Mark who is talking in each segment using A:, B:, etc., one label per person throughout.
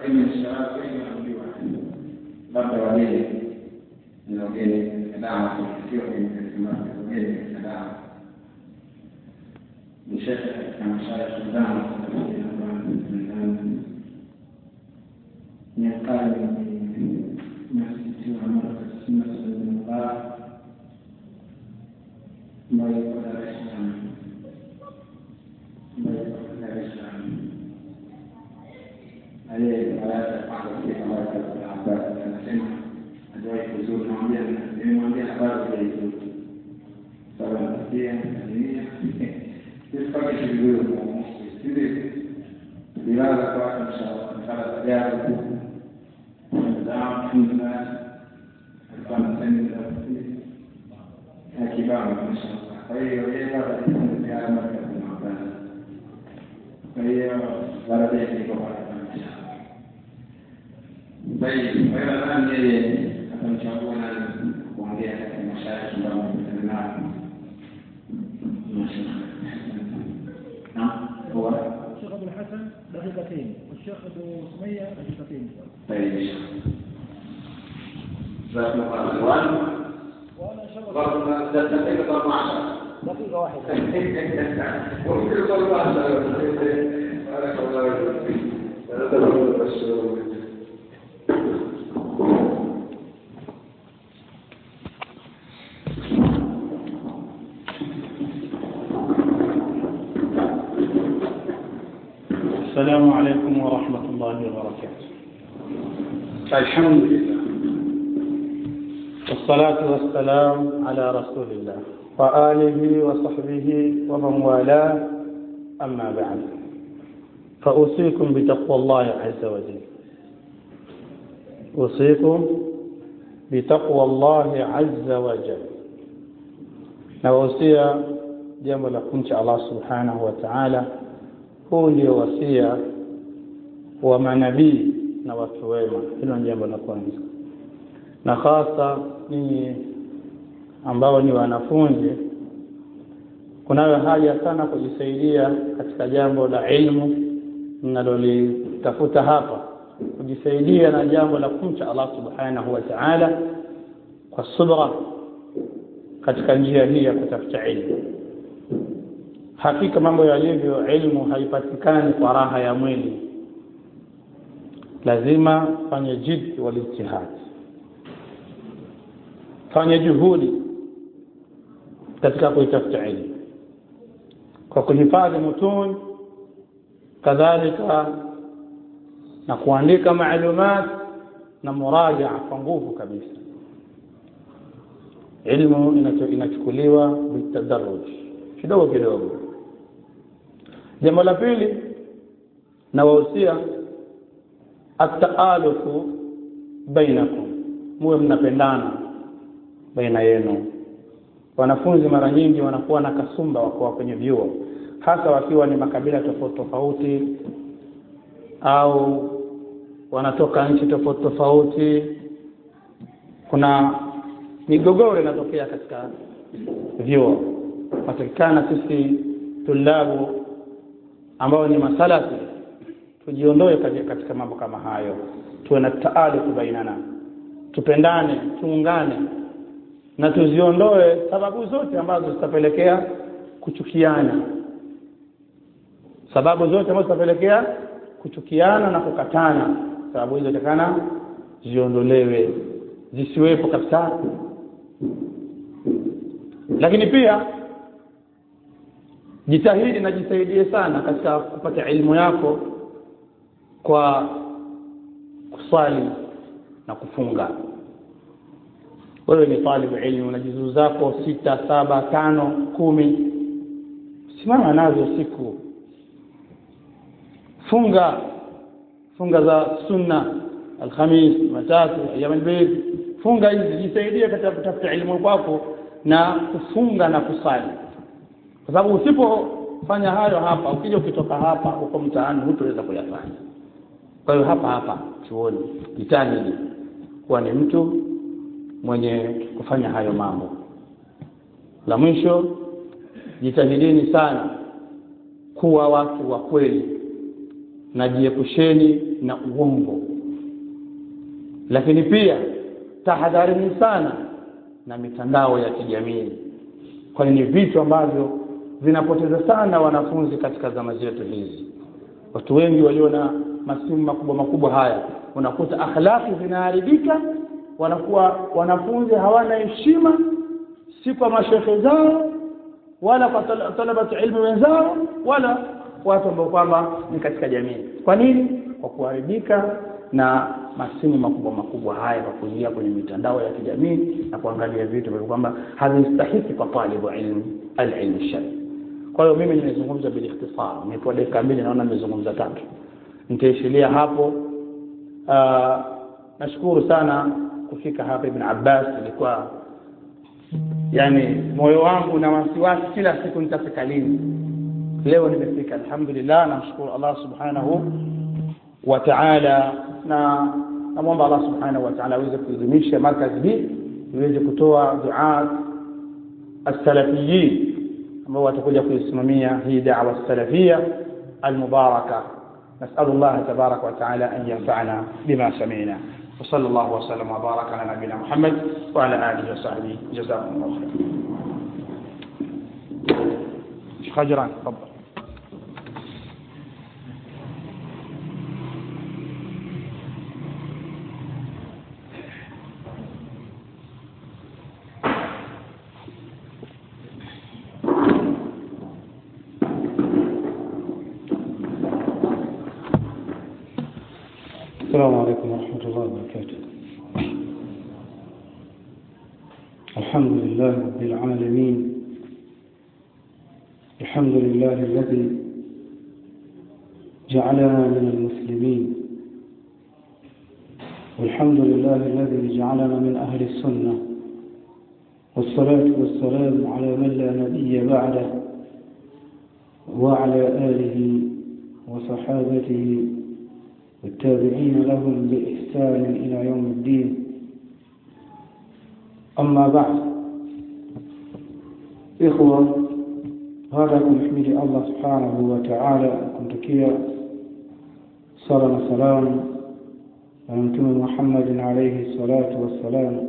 A: wenye sharafu wengi wanajua labda wageni ni wageni katika dawa sio wageni katika dawa ni shekhe katika mashaya Sudan miaka msikiti wa Markaz Masjid Mubarak ambayo iko Dar es Salaam ambayo iko Dar es Salaam aliye baraza kwanza katika Markaz Abbas anasema hajawahi kuzuru, namwambia nimemwambia habari za hizo sababu nasikia dunia sipake shughuli za msikiti bilala kwa inshallah mkala tajabu nidhamu alhamdulillah alikuwa anasema ya kibao inshallah kwa hiyo yeye bado ya Markaz Abbas kwa hiyo baada ya iko bado طيب وإلى الآن أتمشون kuongea katika mashariki ambayo wamekutana nao. نعم هو
B: الشيخ ابو الحسن دقيقتين والشيخ ابو سميه دقيقتين
A: طيب جزاكم الله خيرا
B: وانا ان شاء الله
A: برضه دقيقة 14
B: دقيقه واحده
A: وكل طلبة بارك الله فيك هذا هو البشر
C: السلام عليكم ورحمة الله وبركاته الحمد لله والصلاة والسلام على رسول الله وآله وصحبه ومن والاه أما بعد فأوصيكم بتقوى الله عز وجل أوصيكم بتقوى الله عز وجل نوصي jambo la kumcha Allah subhanahu wa ta'ala huu ndio wasia wa manabii na watu wema hilo ni jambo la kwanza na hasa ninyi ambao ni wanafunzi kunayo haja sana kujisaidia katika jambo la ilmu mnalolitafuta hapa kujisaidia na jambo la kumcha Allah subhanahu wa ta'ala kwa subra katika njia hii ya kutafuta ilmu hakika mambo yalivyo ilmu haipatikani kwa raha ya mwili lazima fanye jid walijtihad fanye juhudi katika kuitafuta ilmu kwa kuhifadhi mutun kadhalika na kuandika maalumat na murajaa kwa nguvu kabisa ilmu inachukuliwa bitadarruj kidogo kidogo jambo la pili nawahusia ataalufu bainakum muwe mnapendana baina yenu wanafunzi mara nyingi wanakuwa na kasumba wakuwa kwenye vyuo hasa wakiwa ni makabila tofauti tofauti au wanatoka nchi tofauti tofauti kuna migogoro inatokea katika vyuo patikana sisi tulabu ambao ni masalafi tujiondoe katika mambo kama hayo tuwe na taalufu bainana tupendane tuungane na tuziondoe sababu zote ambazo zitapelekea kuchukiana sababu zote ambazo zitapelekea kuchukiana na kukatana sababu hizo takana ziondolewe zisiwepo kabisa lakini pia jitahidi na jisaidie sana katika kupata elimu yako kwa kuswali na kufunga wewe ni talibu ilmu na juzuu zako sita saba tano kumi simama nazo siku funga funga za sunna alhamis matatu ayam albayt funga hizi jisaidie katika kutafuta elimu kwako na kufunga na kusali kwa sababu usipofanya hayo hapa ukija ukitoka hapa huko mtaani hutaweza kuyafanya kwa hiyo hapa hapa chuoni jitahidi kuwa ni mtu mwenye kufanya hayo mambo la mwisho jitahidini sana kuwa watu wa kweli na jiepusheni na uongo lakini pia tahadharini sana na mitandao ya kijamii kwani ni vitu ambavyo vinapoteza sana wanafunzi katika zama zetu hizi watu wengi walio na masimu makubwa makubwa haya unakuta akhlaki zinaharibika wanakuwa wanafunzi hawana heshima si kwa mashekhe zao wala kwa talabatu ilmu wenzao wala watu ambao kwamba ni katika jamii kwa nini kwa kuharibika na masimu makubwa makubwa haya kwa kuingia kwenye mitandao ya kijamii na kuangalia vitu ambavyo kwamba havistahiki kwa talibu ilmu alilmu shari kwa hiyo mimi nimezungumza bil ikhtisar nimepewa dakika mbili naona nimezungumza tatu nitaishilia hapo uh, nashukuru sana kufika hapa ibn Abbas ilikuwa yani moyo wangu na wasiwasi kila siku nitafika lini leo nimefika alhamdulillah namshukuru Allah subhanahu wa ta'ala na namwomba Allah subhanahu wa ta'ala aweze kuidhimisha markazi hii iweze kutoa duaa as-salafiyin ambao watakuja kuisimamia hii da'wa salafia al-mubaraka نسأل الله تبارك وتعالى أن ينفعنا بما سمعنا وصلى الله وسلم وبارك على نبينا محمد وعلى آله وصحبه جزاكم الله خير شيخ هجران تفضل
D: السلام عليكم ورحمة الله وبركاته الحمد لله رب العالمين الحمد لله الذي جعلنا من المسلمين والحمد لله الذي جعلنا من أهل السنة والصلاة والسلام على من لا نبي بعده وعلى آله وصحابته والتابعين لهم بإحسان إلى يوم الدين أما بعد إخوة هذا كنحمد الله سبحانه وتعالى كنتكيا صلى سلام ونمتم محمد عليه الصلاة والسلام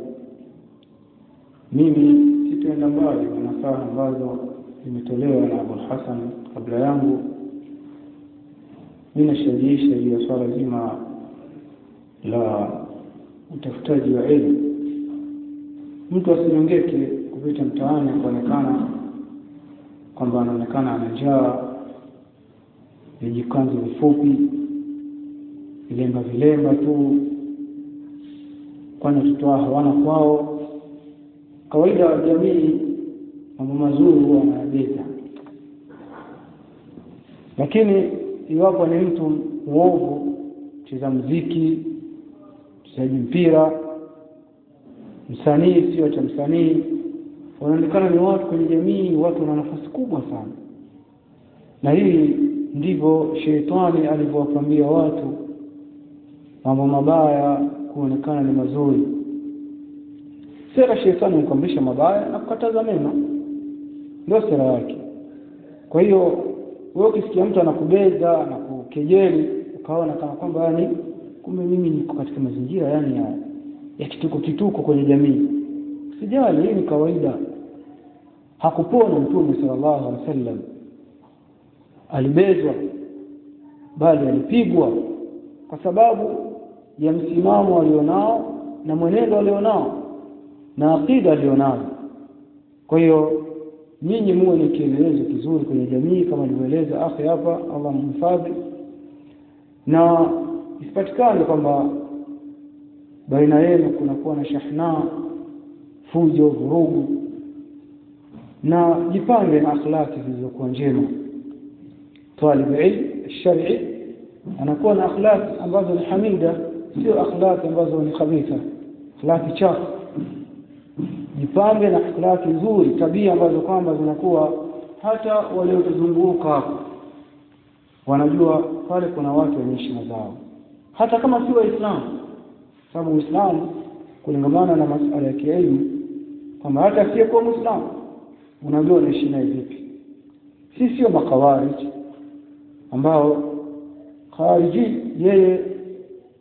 D: mimi sitaenda mbali na nasaha ambazo zimetolewa na Abu Hassan kabla yangu ninashajiisha juu ya swala zima la utafutaji wa elimu mtu asinyongeke kupita mtaani kuonekana kwamba anaonekana ana njaa vijikanzu vifupi vilemba vilemba tu kwani watoto wao hawana kwao kawaida wa jamii mambo mazuri huwa wanayabeza lakini iwapo ni mtu mwovu cheza mziki mchezaji mpira msanii sio cha msanii wanaonekana ni watu kwenye jamii watu wana nafasi kubwa sana na hii ndivyo sheitani alivyowapambia watu mambo mabaya kuonekana ni mazuri sera shetani hukuamrisha mabaya na kukataza mema ndio sera yake kwa hiyo wewe ukisikia mtu anakubeza na kukejeli ukaona kama kwamba yani kumbe mimi niko katika mazingira yani ya, ya kituko kituko kwenye jamii sijali hii ni kawaida hakupona mtume sallallahu alaihi wasallam alibezwa bali alipigwa kwa sababu ya msimamo alionao na mwenendo alionao na akida alionao kwa hiyo nyinyi muwe ni kielelezo kizuri kwenye jamii kama alivyoeleza akhi hapa Allah mhifadhi na isipatikane kwamba baina yenu kunakuwa na shahna fujo vurugu na jipange na akhlaki zilizokuwa njema talib ilm shar'i anakuwa na akhlaki ambazo ni hamida sio akhlaki ambazo ni khabitha akhlaki chafu jipange na akhlaki nzuri tabia ambazo kwamba zinakuwa hata waliotuzunguka wanajua pale kuna watu wenye heshima zao hata kama si waislamu sababu uislamu kulingamana na masuala ya kielimu kwamba hata asiyekuwa muislamu unajua unaishi naye vipi si sio makawarij ambao khariji yeye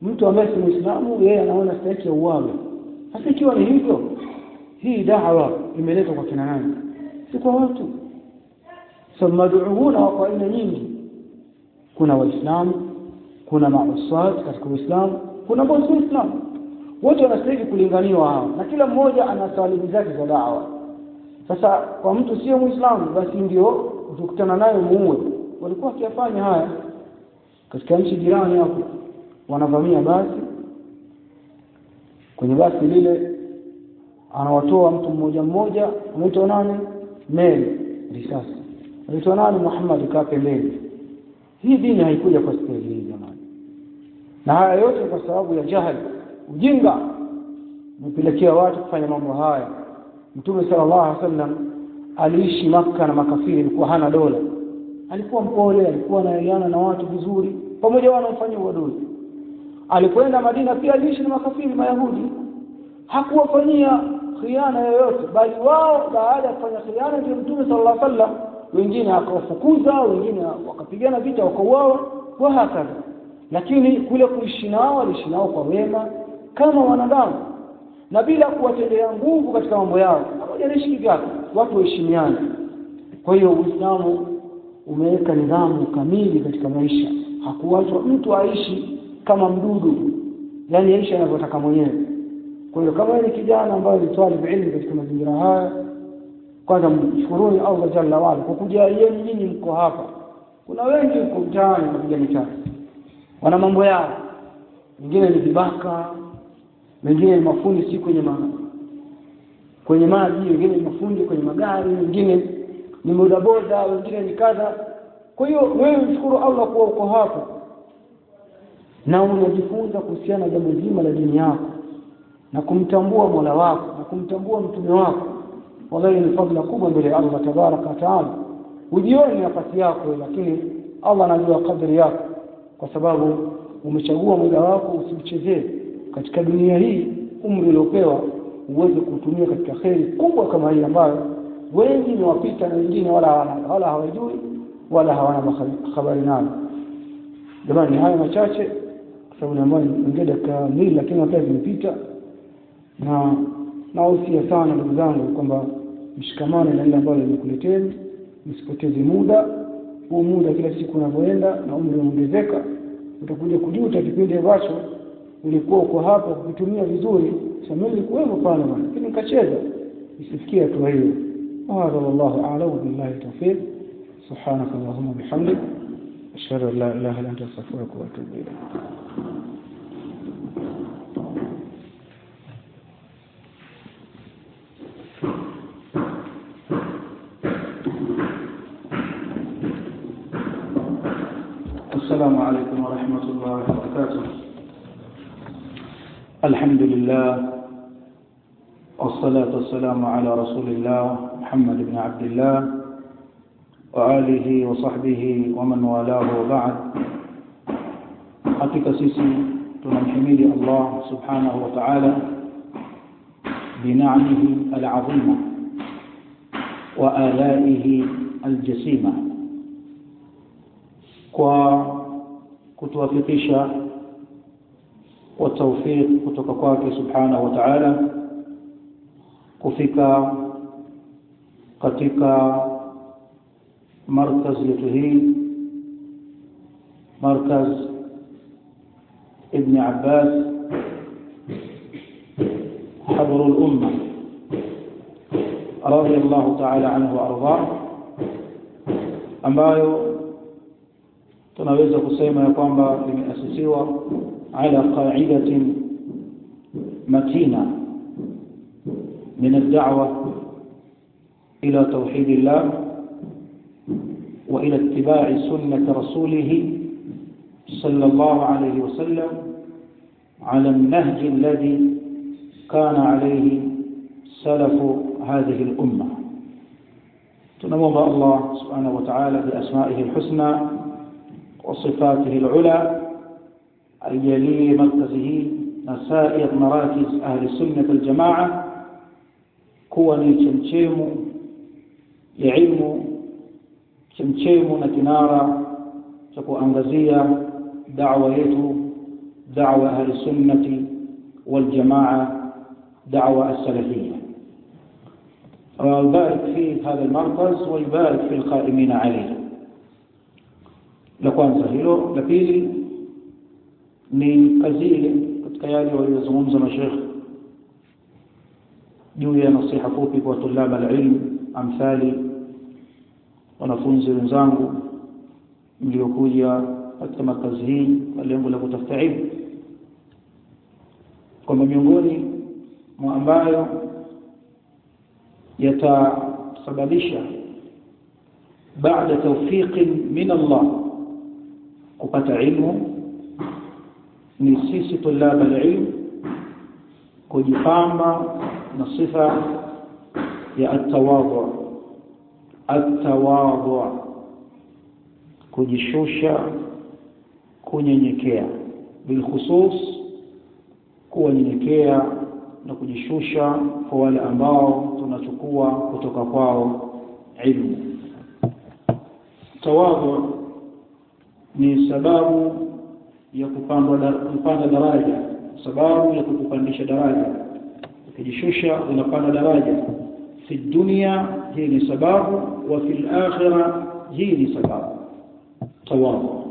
D: mtu ambaye si muislamu yeye anaona stahiki ya uwawe sasa ikiwa ni hivyo hii da'wa imeletwa kwa kina nani si kwa watu so maduuna wako aina nyingi kuna waislamu kuna mausad katika uislamu kuna ambao si waislamu wote wanastahili kulinganiwa hao na kila mmoja ana salimu zake za da'wa sasa kwa mtu sio muislamu basi ndio utakutana naye muue walikuwa wakiyafanya haya katika nchi jirani hapo wanavamia basi kwenye basi lile anawatoa mtu mmoja mmoja anaitwa nani meli risasi anaitwa nani Muhammad kaa pembeni hii dini haikuja kwa staili hii jamani na haya yote kwa sababu ya jahili ujinga umepelekea watu kufanya mambo haya mtume sallallahu alaihi wasallam aliishi maka na makafiri alikuwa hana dola alikuwa mpole alikuwa anaelewana na watu vizuri pamoja wanaofanya uadui alipoenda Madina pia aliishi na makafiri mayahudi hakuwafanyia khiana yoyote bali wao baada ya kufanya khiana ndio mtume sallallahu alaihi wasallam wengine akawafukuza wengine wakapigana vita wakauawa wa hakadha lakini kule kuishi nao aliishi nao kwa wema kama wanadamu na bila kuwatendea nguvu katika mambo yao pamoja na ishi vyake watu waheshimiane kwa hiyo Uislamu umeweka nidhamu kamili katika maisha hakuwachwa mtu aishi kama mdudu yani aishi anavyotaka mwenyewe kwa hiyo kama ni kijana ambaye ni talib ilmu katika mazingira haya kwanza mshukuruni Allah jalla wala kwa kujalieni nyinyi mko hapa kuna wengi huko mtaani wanapiga mitani wana mambo yao wengine ni vibaka wengine ni mafundi si kwenye ma, kwenye maji wengine ni mafundi kwenye magari wengine ni bodaboda wengine ni kadha kwa hiyo wewe mshukuru Allah kuwa uko hapo na unajifunza kuhusiana na jambo zima la dini yako na kumtambua Mola wako na kumtambua mtume wako wallahi ni fadhila kubwa mbele ya Allah tabaraka wa taala ujioni nafasi yako lakini Allah anajua kadri yako kwa sababu umechagua muda wako usiuchezee katika dunia hii umri uliopewa uweze kutumia katika kheri kubwa kama hii ambayo wengi ni wapita na wengine wala hawana wala hawajui wala hawana habari nayo jamani haya machache kwa sababu naambiwa niongee dakika mbili lakini wakati zimepita na nahusia sana ndugu zangu kwamba mshikamane na ile ambalo nimekuleteni msipoteze muda huu muda kila siku unavyoenda na umri unaongezeka utakuja kujuta kipindi ambacho ulikuwa uko hapo kukitumia vizuri sasa mimi nilikuwemo pale bwana lakini nikacheza isifikie hatua hiyo هذا والله أعلم بالله التوفيق سبحانك اللهم وبحمدك أشهد أن لا إله إلا أنت أستغفرك وأتوب إليك
C: السلام عليكم ورحمة الله وبركاته الحمد لله والصلاة والسلام على رسول الله محمد بن عبد الله وآله وصحبه ومن والاه وبعد حقيقة سيسي تنمحمد الله سبحانه وتعالى بنعمه العظيمة وآلائه الجسيمة kwa kutuwafikisha kwa tawfiq kutoka kwake subhanahu wa ta'ala kufika katika markaz yetu hii markaz ibn Abbas حبر الأمة رضي الله تعالى عنه وأرضاه ambayo tunaweza kusema ya kwamba limeasisiwa ala qa'idatin matina من الدعوة إلى توحيد الله وإلى اتباع سنة رسوله صلى الله عليه وسلم على النهج الذي كان عليه سلف هذه الأمة تنمض الله سبحانه وتعالى بأسمائه الحسنى وصفاته العلى الجليل مركزه نسائر مراكز أهل السنة الجماعة kuwa ni chemchemu ya ilmu chemchemu na kinara cha kuangazia da'wa yetu
D: دعوة أهل السنة والجماعة دعوة السلفية ويبارك في هذا المركز ويبارك في القائمين عليه la kwanza hilo la pili ni kazi ile katika yale waliyozungumza mashekh juu ya nasiha fupi kwa tulaba alilm amthali wanafunzi wenzangu mliokuja katika makazi hii kwa lengo la kutafuta ilmu kwamba miongoni mwa ambayo yatasababisha baada tawfiqin min Allah kupata ilmu ni sisi tulaba alilm kujipamba na sifa ya atawadhu atawadhu kujishusha kunyenyekea bilkhusus kuwanyenyekea na kujishusha kwa wale ambao tunachukua kutoka kwao ilmu tawadhu ni sababu ya kupanda kupanda daraja sababu ya kukupandisha daraja ukijishusha unapanda daraja fi dunia hii ni sababu wa fil akhirah hii ni sababu tawadhu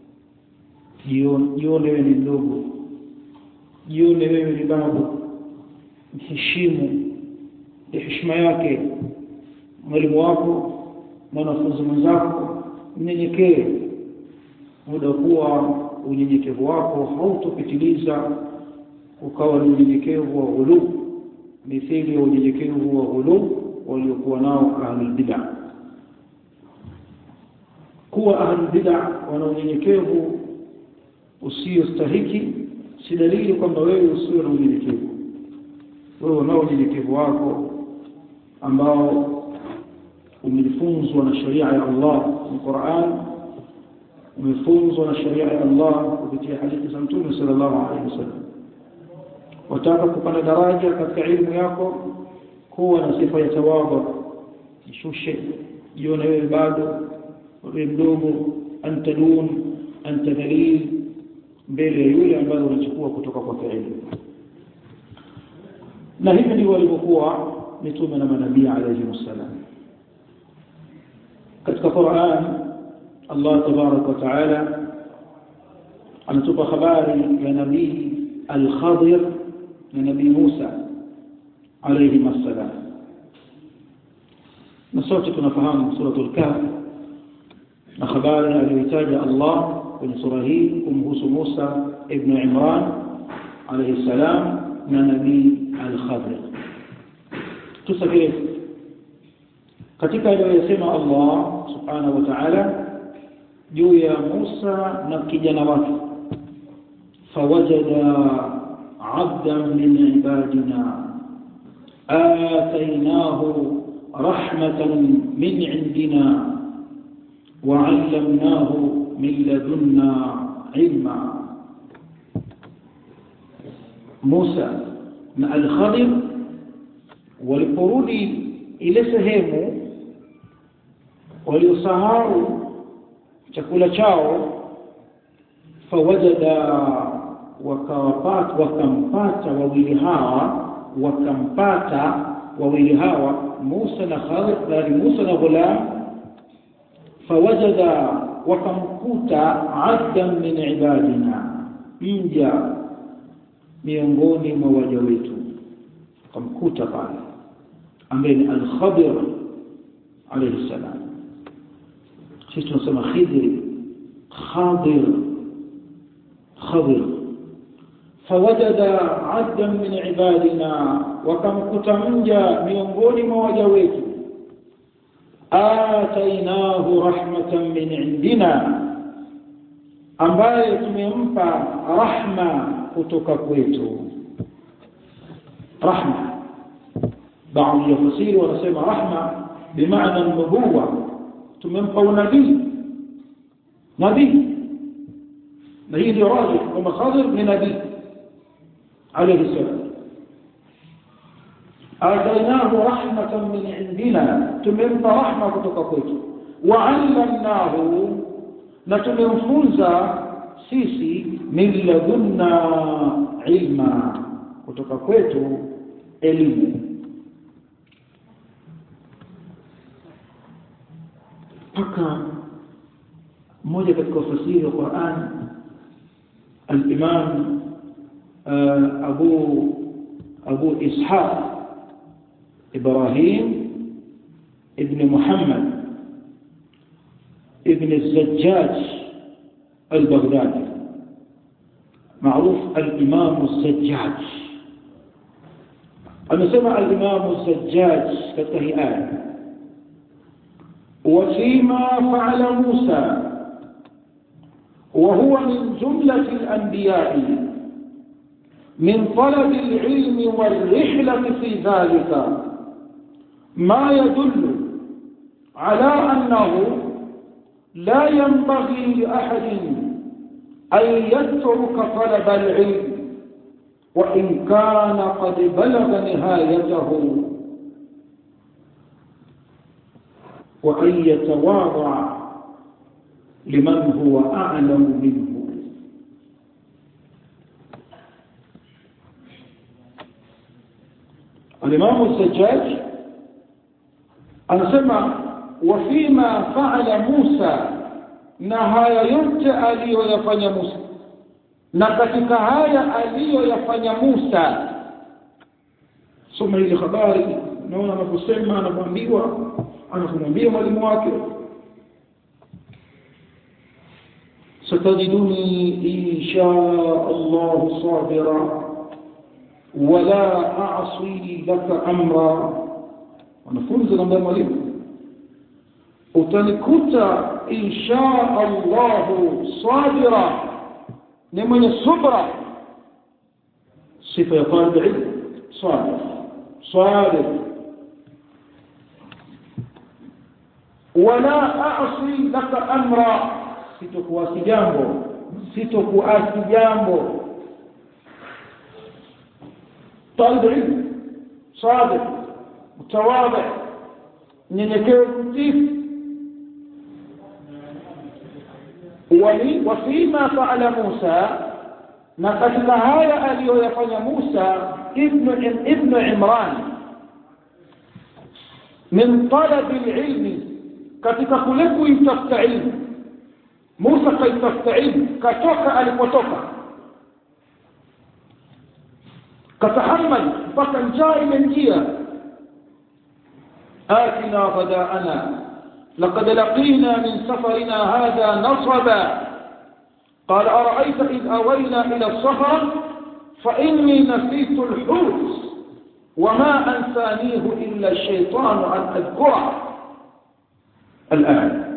D: jione wewe ni mdogo jione wewe ni babu mheshimu heshima yake mwalimu wako mwanafunzi mwenzako mnyenyekee muda kuwa unyenyekevu wako hautopitiliza ukawa ni unyenyekevu wa ghulu mithili ya unyenyekevu wa ghulu waliokuwa nao ahlul bid'ah kuwa ahlul bid'ah wana unyenyekevu usiostahiki si dalili kwamba wewe usio na unyenyekevu wewe unao unyenyekevu wako ambao umefunzwa na sharia ya Allah ni Qur'an umefunzwa na sharia ya Allah kupitia hadithi za Mtume sallallahu alaihi wasallam wataka kupanda daraja katika elimu yako kuwa na sifa ya tawadhu jishushe jione wewe bado wewe mdogo anta dun anta dhalil mbele ya yule ambaye unachukua kutoka kwa elimu na hivi ndivyo walivyokuwa mitume na manabii alayhi wasallam katika Qur'an Allah tabarak wa taala anatupa habari ya nabii al-Khadir na nabii Musa alayhi wasallam na sote tunafahamu suratul kahf na habari aliyotaja Allah kwenye sura hii kumhusu Musa ibn Imran alayhi salam na nabii al-Khadir tusafiri katika aliyosema Allah subhanahu wa ta'ala juu ya Musa na kijana wake fawajada 'abdan min ibadina atainahu rahmatan min 'indina وعلمناه من لدنا علما موسى na al-Khadir waliporudi ile sehemu waliosahau chakula chao fawajada wakawapata wakampata wawili hawa wakampata wawili hawa Musa na Khadir bali Musa na ghulam fawajada wakamkuta abdan min ibadina mja miongoni mwa waja wetu wakamkuta pale ambaye ni al-Khadir alayhi salam sisi tunasema Khidir Khadir Khadir fawajada abdan min ibadina wakamkuta mja miongoni mwa waja wetu atainahu rahmatan min indina ambaye tumempa rahma kutoka kwetu rahma baadhi ya fasiri wanasema rahma bimaana nubuwa tumempa unabii nabii na hii ndio rajih kwamba Khadir ni nabii alayhi salam atainahu rahmatan min indina tumempa rahma kutoka kwetu wa'allamnahu na tumemfunza sisi min ladunna ilma kutoka kwetu elimu mpaka mmoja katika ufasiri wa Qur'an al-Imam Abu Abu Ishaq Ibrahim ibn Muhammad ibn الزجاج البغدادي معروف الإمام الزجاج أنا سمع الإمام الزجاج كالتهيئات وفيما فعل موسى وهو من جملة الأنبياء من طلب العلم والرحلة في ذلك ما يدل على أنه لا ينبغي لأحد أن يترك طلب العلم وإن كان قد بلغ نهايته وأن يتواضع لمن هو أعلم منه الإمام الزجاج anasema wafima faala Musa na haya yote aliyoyafanya Musa na katika haya aliyoyafanya Musa soma ile habari naona anaposema anapoambiwa anakumwambia mwalimu wake ستجدني إن شاء الله صابرا ولا أعصي لك أمرا wanafunzi naambia mwalimu utanikuta insha Allahu sabira ni mwenye subra sifa ya talib ilm sabir sabir wala a'si laka amra sitokuasi jambo sitokuasi jambo talib ilm sabir mtawadhi mnyenyekevu mtifu wafima faala Musa na katika haya aliyoyafanya Musa ibnu ibnu Imran min talabi alilmi katika kule kuitafuta ilmu Musa kaitafuta ilmu katoka alipotoka katahammal mpaka njaa imemjia آتنا غداءنا لقد لقينا من سفرنا هذا نصبا قال أرأيت إذ أوينا إلى الصخرة فإني نسيت الحوت وما أنسانيه إلا الشيطان أن أذكره الآن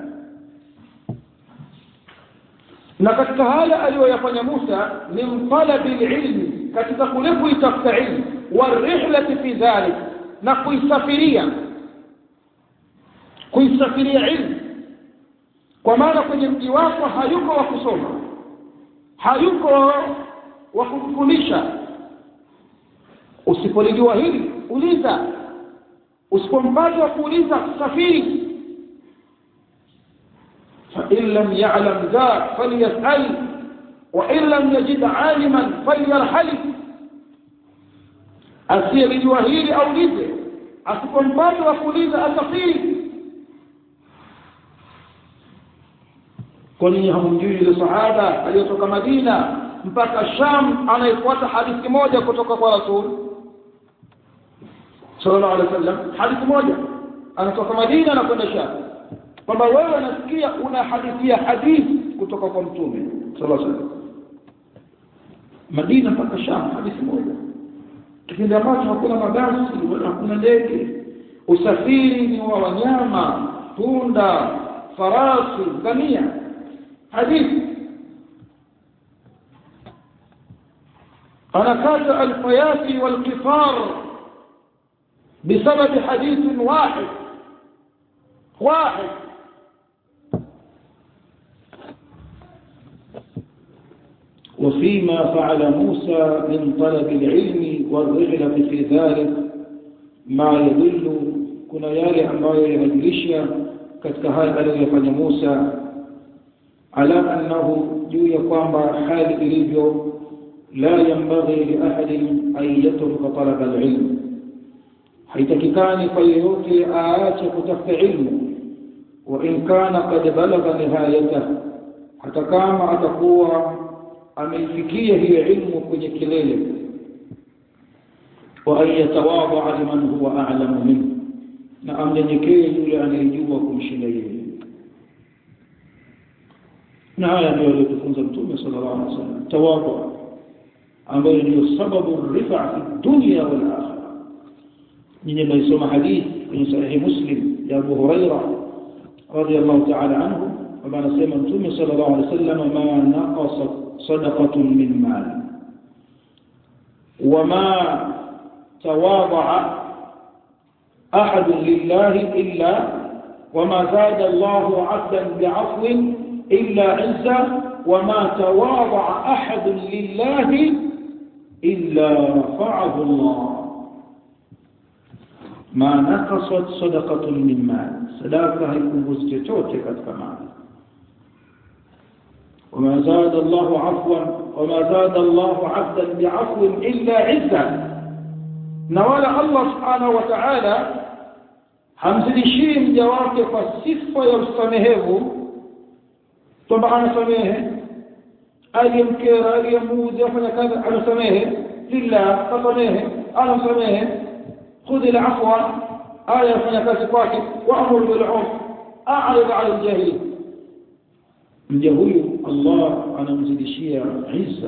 D: na katika haya aliyoyafanya Musa min talabi ilmi katika kule kuitafuta ilmu warihlati fi dhalik na kuisafiria kuisafiria ilmu kwa maana kwenye mji wako hayuko wa kusoma hayuko wa kufundisha usipolijua hili uliza usipompata wa kuuliza safiri فإن لم يعلم ذا فليسأل وإن لم يجد عالما فليرحل asiyelijua hili aulize asipompata wa kuuliza asafiri kwani hamjui yule sahaba aliyotoka Madina mpaka Sham anayefuata hadithi moja kutoka kwa Rasul sallallahu alaihi wasallam hadithi moja anatoka Madina na kwenda Sham kwamba wewe unasikia unahadithia hadithi kutoka kwa mtume sallallahu alaihi wasallam Madina mpaka Sham hadithi moja kipindi ambacho hakuna mabasi wala hakuna ndege usafiri ni wa wanyama punda farasi ngamia hadithi حركات الفيات والقفار بسبب حديث واحد واحد وفيما فعل موسى من طلب العلم والرغلة في ذلك ما يدل kuna yale ambayo yanajulisha katika haya aliyofanya Musa
E: ala annahu juu ya kwamba hali ilivyo la yanbaghi li ahadin an yatruka talaba alilm haitakikani kwa yeyote aache kutafuta ilmu wa in kana qad balagha nihayatah hata kama atakuwa ameifikia hiyo ilmu kwenye kilele wa an yatawadha liman huwa a'lamu minhu na amnyenyekee yule anayejua kumshinda yeye na haya ndio aliyotufunza mtume sallallahu alaihi wasallam tawadhu ambayo ndio sababu rifa fi dunya wal akhirah nyinyi mnaisoma hadithi kwenye sahihi muslim ya Abu Huraira radiyallahu ta'ala anhu kwamba anasema mtume sallallahu alaihi wasallam ma naqasa sadaqatun min mal wama tawadha أحد لله إلا وما زاد الله عبدا بعفو إلا عزا وما تواضع أحد لله إلا رفعه الله ما نقصت صدقة من مال صدقة يكون وزجتوتك كمان وما زاد الله عفوا وما زاد الله عبدا بعفو إلا عزا نوال الله سبحانه وتعالى hamzidishii mja wake kwa sifa ya usamehevu kwamba anasamehe aliyemkera aliyemuudhi afanya kazi anasamehe lillah kasamehe anasamehe khudhi alafwa aya yafanya kazi kwake waamuru bilurf a'rid 'ala aljahil mja huyu Allah anamzidishia izza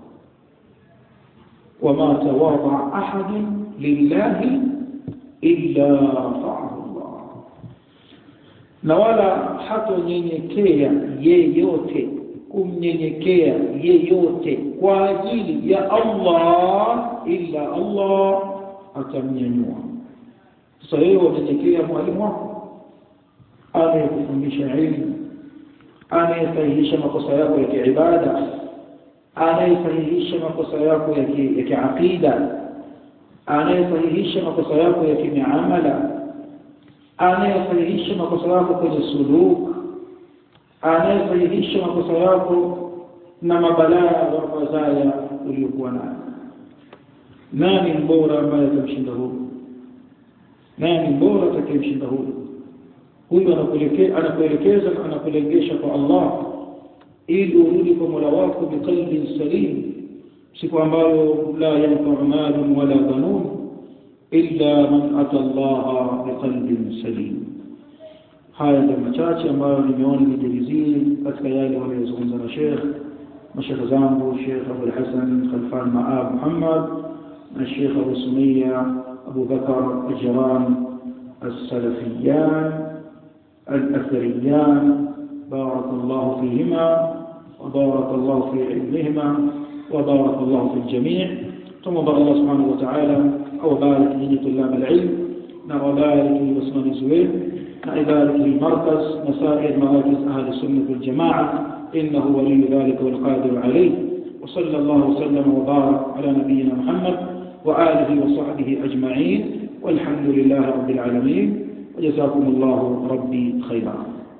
E: wama tawadha ahadun lillahi illa rafa'ahu Allah na wala hatonyenyekea yeyote kumnyenyekea yeyote kwa ajili ya Allah illa Allah atamnyanyua sasa wewe unyenyekea mwalimu wako anayekufundisha elimu anayesahihisha makosa yako ya kiibada anayesahihisha makosa yako ya kiaqida anayesahihisha makosa yako ya kimiamala anayesahihisha makosa yako kwenye suluk anayesahihisha makosa yako na mabalaa wa mazaya uliokuwa nayo nani mbora ambaye atamshinda huyu nani mbora atakayemshinda huyu huyu anakuelekeza anakuelekeza na anakulengesha kwa Allah ili urudi kwa Mola wako biqalbin salim siku ambayo la yanfa'u malun wala banun illa man ata Allah biqalbin salim haya ndio machache ambayo nimeona nijilizie katika yale waliyozungumza na Sheikh mashekhe zangu Sheikh Abu Hassan Khalfan Maab Muhammad na Sheikh Abu Sumia Abu Bakar Ajran السلفيان الأثريان بارك الله فيهما وبارك الله في علمهما وبارك الله في الجميع ثم بارك الله سبحانه وتعالى أو بارك لي طلاب العلم وبارك لعثمان الزويل وبارك للمركز مسائل مراكز أهل السنة والجماعة إنه ولي ذلك والقادر عليه وصلى الله وسلم وبارك على نبينا محمد وآله وصحبه أجمعين والحمد لله رب العالمين وجزاكم الله ربي خيرا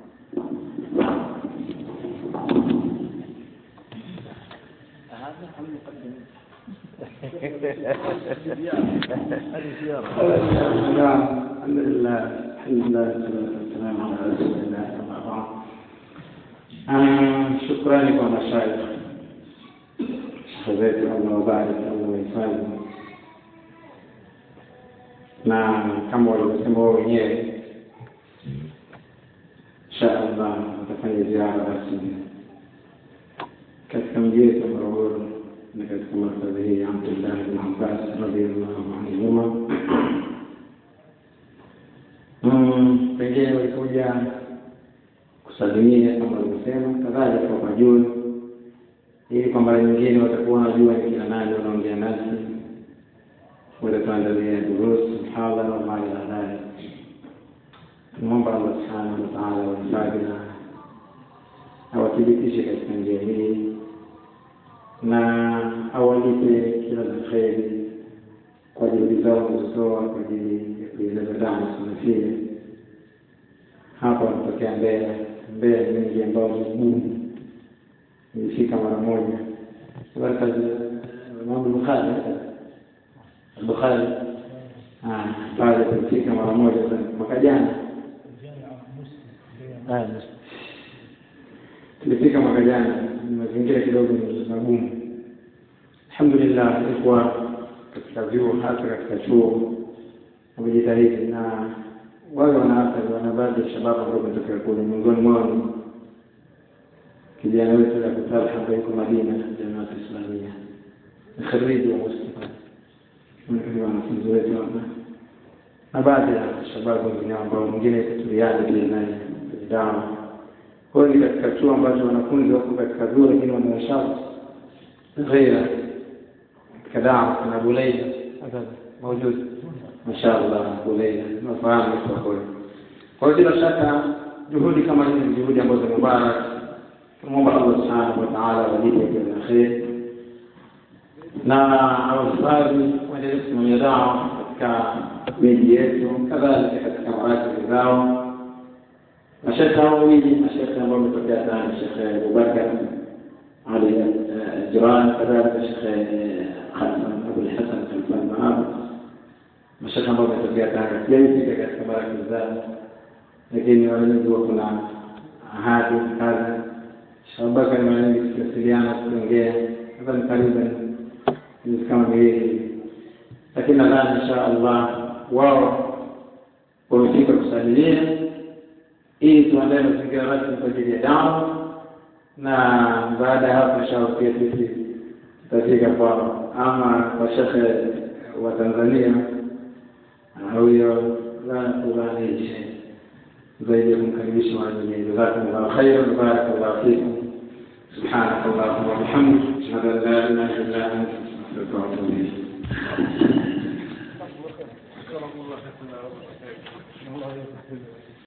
A: نعم الحمد لله الحمد لله والصلاة والسلام على رسول الله أما بعد shukrani kwa mashaikh zetu Allah wabariki Allah wahifadhi na kama walivyosema wao wenyewe insha Allah watafanya ziara basi katika mji wetu wa Morogoro na katika markazi hii ya Abdullah bin Abbas radhiallahu anhuma. Pengine walikuja kusalimia kama walivyosema, kadhalika kwa majuu, ili kwa mara nyingine watakuwa wanajua ni kina nani wanaongea nasi, watatuandalia durusi, mhadhara wa mali na dhalik. Tunamwomba Allah subhanahu wa ta'ala wahifadhi na awathibitishe katika njia hii na awalipe kila la kheri kwa juhudi zao kuzotoa kwa ajili ya kuieleza damu sunafia hapa wanatokea Mbeya. Mbeya ni mingi ambao ni gumu nilifika mara moja baraka Imam Bukhari Bukhari ah pale tulifika mara moja mwaka jana tulifika mwaka jana ni mazingira kidogo ni magumu alhamdulillah ilikuwa katika vyuo hasa katika chuo wamejitahidi na wale wanaathari wana baadhi ya shababu ambao wametokea kule miongoni mwao kijana wetu ya kutalha ambaye yuko Madina jamaat Islamia ni khariji wa Mustafa ni wanafunzi wetu hapa na baadhi ya shababu wengine ambao mwingine tuliani pia naye dawa kwa hiyo ni katika chuo ambacho wanafunzi wako katika vyuo lakini wana masharti ghaira katika dawa kuna Buleila موجود ما شاء الله Buleila nafahamu kwa kweli kwa hiyo bila shaka juhudi kama hizi ni juhudi ambazo ni mubarak tunamwomba Allah subhanahu wa ta'ala walipe kwa kheri na awahifadhi waendelee kusimamia dawa katika miji yetu kadhalika katika marakili zao mashekhe hao wawili mashekhe ambao wametokea sana shekhe Abubakar Ali Jiran kadhalika shekhe Hasan Abul Hasan Khalfan Mahab mashekhe ambao wametokea Tanga sijaifika katika marakili zao lakini wanajua kuna ahadi kadha Abubakar mara nyingi tukiwasiliana tukiongea nadhani takriban miezi kama miwili lakini nadhani insha Allah wao wamefika kusalimia ili tuandae mazingira rasmi kwa ajili ya dawa na baada ya hapo inshallah pia sisi tutafika kwao ama kwa shekhe wa Tanzania huyo la kulani zaidi ya kumkaribisha wajini jazakumullahu khairan barakallahu fikum سبحانك اللهم وبحمدك اشهد ان لا اله الا انت استغفرك واتوب اليك